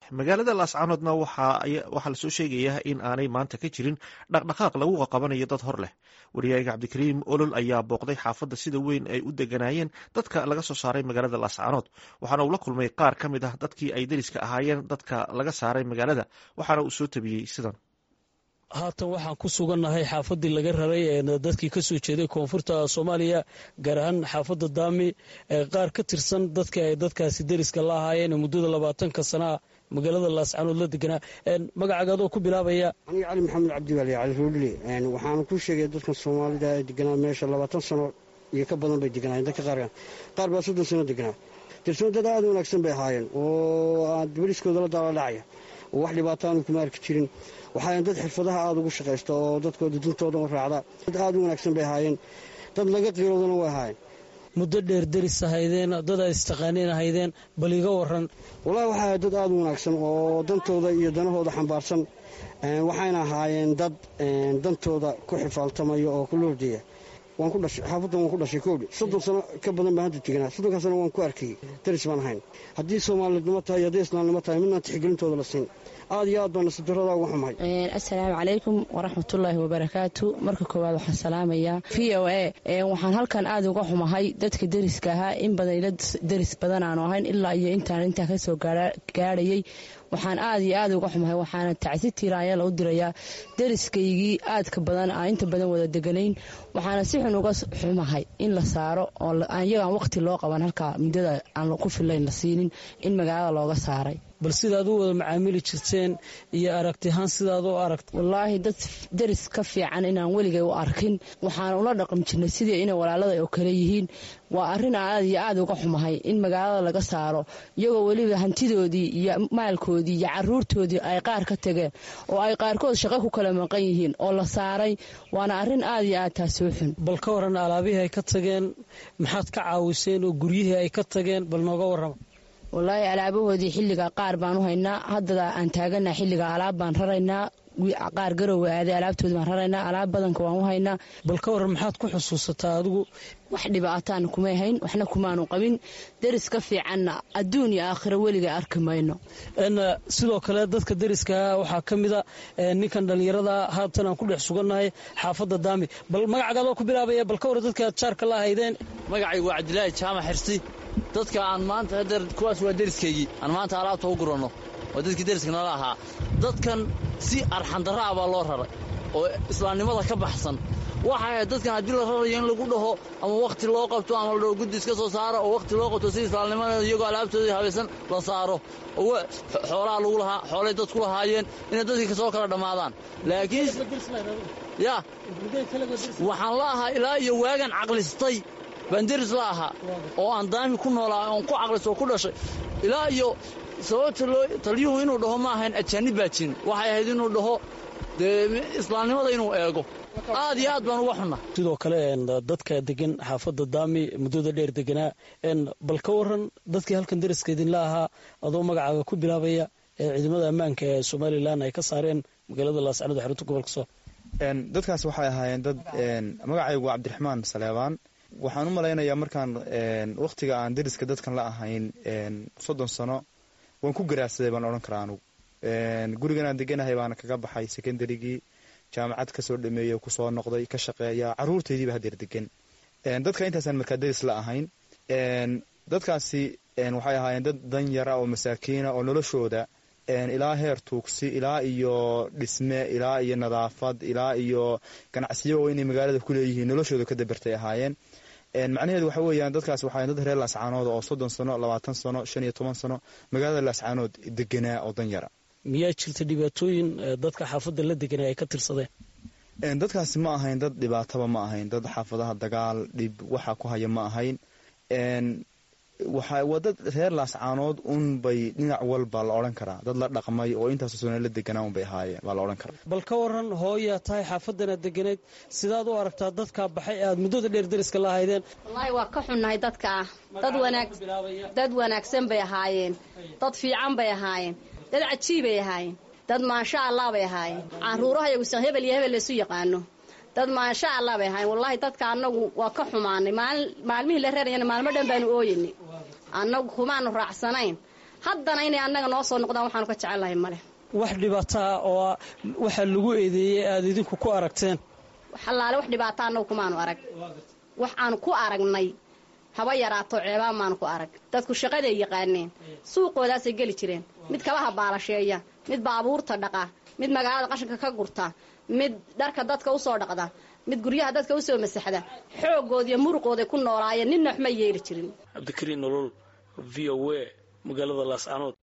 magaalada laascaanoodna waxaa lasoo sheegayaa in aanay maanta ka jirin dhaqdhaqaaq lagu qaqabanayo dad hor leh wariyaaga cabdikariim olol ayaa booqday xaafadda sida weyn ay u deganaayeen dadka laga soo saaray magaalada laascaanood waxaana uu la kulmay qaar ka mid ah dadkii ay deriska ahaayeen dadka laga saaray magaalada waxaana uu soo tabiyey sidan haatan waxaan ku sugannahay xaafaddii laga raray dadkii ka soo jeeday koonfurta soomaaliya gaar ahaan xaafadda daami qaar ka tirsan dadka ay dadkaasi deriska la ahaayeen muddada labaatanka sanaa magaalada laascaanood la deganaa magacaaga adoo ku bilaabaya aniga cali maxamed cabdiwaali cali ruudhili waxaana ku sheegaya dadkan soomaalida ee deganaa meesha labaatan sano iyo ka badan bay deganaayeen dadka qaar qaar baa soddon sano deganaa tirsoon dad aada u wanaagsan bay ahaayeen oo deriskooda la daaladhacaya oo wax dhibaato aanu kuma arki jirin waxaayan dad xirfadaha aada ugu shaqaysta oo dadkooda dintooda u raacda dad aada u wanaagsan bay ahaayeen dad laga qiiroodana way ahaayeen muddo dheer deris ahaydeen dad ay istaqaaniin ahaydeen bal iga waran wallahi waxay ahayd dad aada u wanaagsan oo dantooda iyo danahooda xambaarsan waxayna ahaayeen dad dantooda ku xifaaltamaya oo ku loordeeya waan ku dhashay xaafaddan waan ku dhashay koodhi soddon sano ka badan baan hadda teganaa soddonkaa sano waan ku arkayey daris baan ahayn haddii soomaalidnimo tahay haddii islaamnimo tahay midnaan tixgelintooda la siin aad iyo aad baan nasidarada uga xumahay assalaamu calaykum waraxmatullaahi wabarakaatu marka koowaad waxaan salaamayaa v o a waxaan halkan aada uga xumahay dadka deriska ahaa in badan ila deris badan aanu ahayn ilaa iyo intaan intaa kasoo gaadhayay waxaan aada iyo aada uga xumahay waxaana tacsi tiiraanyala u dirayaa deriskaygii aadka badan aan inta badan wada deganayn waxaana si xun uga xumahay in la saaro oo iyagaan waqti loo qaban halkaa muddada aan ku filayn la siinin in magaalada looga saaray bal sidaad u wada macaamili jirteen iyo aragtihaan sidaad u aragta wallaahi dad deris ka fiican inaan weligay u arkin waxaan ula dhaqmi jirnay sidii inay walaalada oo kale yihiin waa arrin aan aad iyo aada uga xumahay in magaalada laga saaro iyagoo weliba hantidoodii iyo maalkoodii iyo caruurtoodii ay qaar ka tageen oo ay qaarkood shaqo ku kala maqan yihiin oo la saaray waana arrin aada iyo aad taasi u xun bal ka waran alaabihii ay ka tageen maxaad ka caawiseen oo guryihii ay ka tageen bal nooga warrama wallaahi alaabahoodii xilliga qaar baan u haynaa haddada aan taagana xilliga alaab baan raraynaa qaar garowe aaday alaabtoodi baan raraynaa alaab badanka waan u haynaa bal ka waran maxaad ku xusuusataa adigu wax dhibaataan kumay hayn waxna kumaanu qabin deris ka fiicanna adduun iyo aakhiro weliga arki mayno sidoo kale dadka deriska waxaa ka mida ninkan dhallinyarada haatan aan ku dhex sugannahay xaafadda daami bal magacagaadoo ku bilaabaya bal ka waran dadka aad jaarka la ahaydeen magacaygu waa cabdilaahi jaamac xirsi dadka aan maanta hadeer kuwaas waa deriskaygii aan maanta alaabta u guranno oo dadkii deriska nala ahaa dadkan si arxandarra ah baa loo raray oo islaamnimada ka baxsan waxay ahayd dadkan haddii la rarayo in lagu dhaho ama wakhti loo qabto ama la dhaho guddi iska soo saaro oo wakhti loo qabto si islaamnimada iyagoo alaabtoodii habaysan la saaro oo xoolaha lagu lahaa xoolay dadku lahaayeen inay dadkii kasoo kala dhammaadaan laakiin ya waxaan la ahaa ilaa iyo waagan caqlistay baan deris la ahaa oo aan daami ku noolaa oon ku caqlis oo ku dhashay ilaa iyo sababta loo taliyuhu inuu dhaho ma ahayn ajaanib baa jirin waxay ahayd inuu dhaho dee islaamnimada inuu eego aad iyo aad baan uga xunna sidoo kale dadka degan xaafadda daami muddada dheer deganaa bal ka waran dadkii halkan deriska idinla ahaa adoo magacaaga ku bilaabaya ee ciidamada ammaanka ee somalilan ay ka saareen magaalada laascanood xarunta gobolka soo dadkaas waxay ahaayeen dad magacaygu waa cabdiraxmaan saleebaan waxaan u malaynayaa markaan wakhtiga aan deriska dadkan la ahayn soddon sano waan ku garaadsaday baan odhan karaa anugu gurigan aan deganahay baana kaga baxay secondarygii jaamacad kasoo dhameeyey kusoo noqday ka shaqeeya caruurtaydiiba hadeer degan dadka intaasaan markaa deris la ahayn dadkaasi waxay ahaayeen dad dan yara oo masaakiina oo noloshooda ilaa heer tuugsi ilaa iyo dhisme ilaa iyo nadaafad ilaa iyo ganacsiyo oo inay magaalada ku leeyihiin noloshooda ka dabartay ahaayeen macnaheedu waxa weeyaan dadkaas waxaa dad reer laascaanood oo soddon sano labaatan sano shan iyo toban sano magaalada laascaanood deganaa oo dan yara miyaa jirta dhibaatooyin dadka xaafadda la deganay ay ka tirsadeen dadkaasi ma ahayn dad dhibaataba ma ahayn dad xaafadaha dagaal dhib waxa ku haya ma ahayn waa dad reer laascaanood un bay dhinac walba la odhan karaa dad la dhaqmay oo intaas sona la deganaa un bay ahaayeen baa la odhan karaa bal ka waran hooyaa tahay xaafadanaad deganayd sidaad u aragtaa dadkaa baxay aad muddada dheer deriska la ahaydeen wallaahi waa ka xunnahay dadka ah dad wanaagsan bay ahaayeen dad fiican bay ahaayeen dad cajiibay ahaayeen dad maasha allah bay ahaayeen caruuraha yagusan hebel iyo hebel laysu yaqaano dad maasha allah bay ahaayeen wallaahi dadka annagu waa ka xumaanay maalmihii la reerayana maalmo dhan baanu ooyeynay annagu kumaanu raacsanayn haddana inay annaga noo soo noqdaan waxaanu ka jecellahay male wax dhibaataa oo waxaa lagu eedeeyey aada idinku ku aragteen xallaale wax dhibaata annagu kumaanu arag wax aanu ku aragnay haba yaraato ceebaan maanu ku arag dadku shaqaday yaqaaneen suuqoodaasay geli jireen mid kabaha baalasheeya mid baabuurta dhaqa mid magaalada qashinka ka gurta mid dharka dadka usoo dhaqda mid guryaha dadka usoo masaxda xoogoodiiyo muruqooday ku noolaayeen ninna waxma yeeli jirin cabdikariin nolol v o a magaalada laascanood